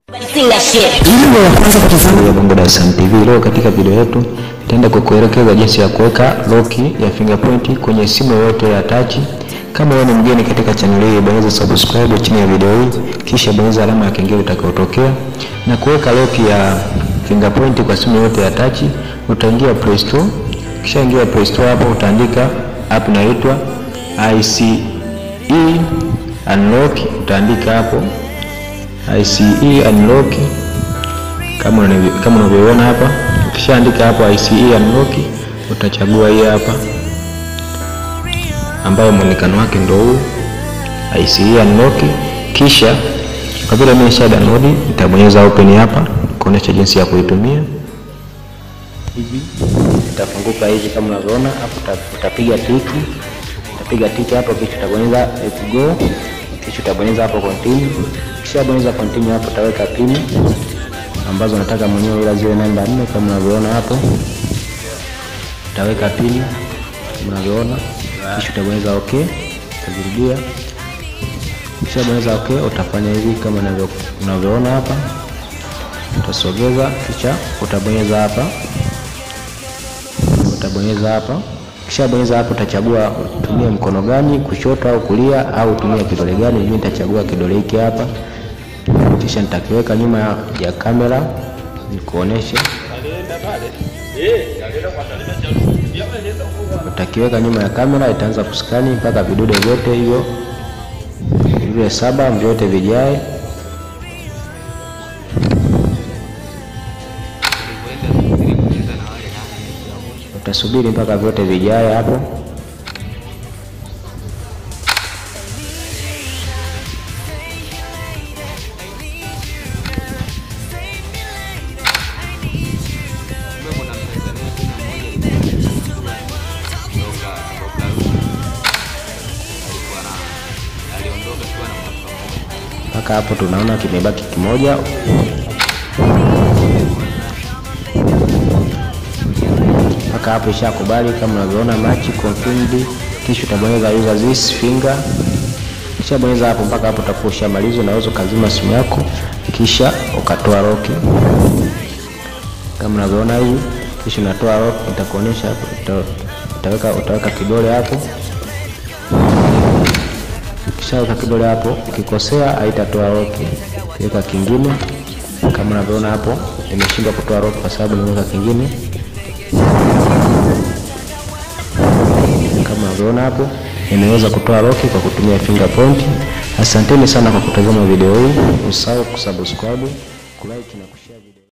Ili wa kwanza kutazama ya Bongo Dar es Salaam TV. Leo katika video yetu nitaenda kukuelekeza jinsi ya kuweka lock ya fingerprint kwenye simu yoyote ya touch. Kama wewe ni mgeni katika channel hii, bonyeza subscribe chini ya video hii, kisha bonyeza alama ya kengele itakayotokea. Na kuweka lock ya fingerprint kwa simu yoyote ya touch, utaingia Play Store. Kisha ingia Play Store, hapo utaandika app inaitwa ICE Unlock, utaandika hapo ICE Unlock kama unavyo- kama unavyoona hapa. Ukishaandika hapo ICE Unlock, utachagua hii hapa ambayo muonekano wake ndio huu ICE Unlock. Kisha kwa vile mimi nisha download, nitabonyeza open hapa kuonesha jinsi ya kuitumia. Hivi itafunguka hivi kama unavyoona hapo, uta- utapiga tiki, utapiga tiki hapo, kisha utabonyeza let's go, kisha utabonyeza hapo continue. Kisha bonyeza continue hapo, utaweka pin ambazo nataka mwenyewe ila ziwe namba nne kama unavyoona hapo. Utaweka pin kama unavyoona, kisha utabonyeza okay, utajirudia. Kisha bonyeza okay, utafanya hivi kama unavyo- unavyoona hapa, utasogeza, kisha utabonyeza hapa utabonyeza hapa. Kisha bonyeza hapo, utachagua utumie mkono gani, kushoto au kulia, au utumie kidole gani. Mimi nitachagua kidole hiki hapa, kisha nitakiweka nyuma ya, ya kamera nikuoneshe. Utakiweka nyuma ya kamera, itaanza kuskani mpaka vidude vyote hivyo vile saba vyote vijae. Utasubiri mpaka vyote vijae hapo. Mpaka hapo tunaona kimebaki kimoja. mpaka hapo ishakubali kama unavyoona match confirmed, kisha utabonyeza user this finger. Kisha bonyeza hapo mpaka hapo utakuwa ushamaliza. Unaweza ukazima simu yako kisha ukatoa lock kama unavyoona hivi, kisha unatoa lock. Nitakuonesha hapo, uta- utaweka utaweka kidole hapo, kisha weka kidole hapo. Ukikosea haitatoa lock, weka kingine kama unavyoona hapo, imeshindwa kutoa lock kwa sababu nimeweka kingine kama unavyoona hapo nimeweza kutoa lock kwa kutumia fingerprint. Asanteni sana kwa kutazama video hii, usahau kusubscribe, kulike na kushare video.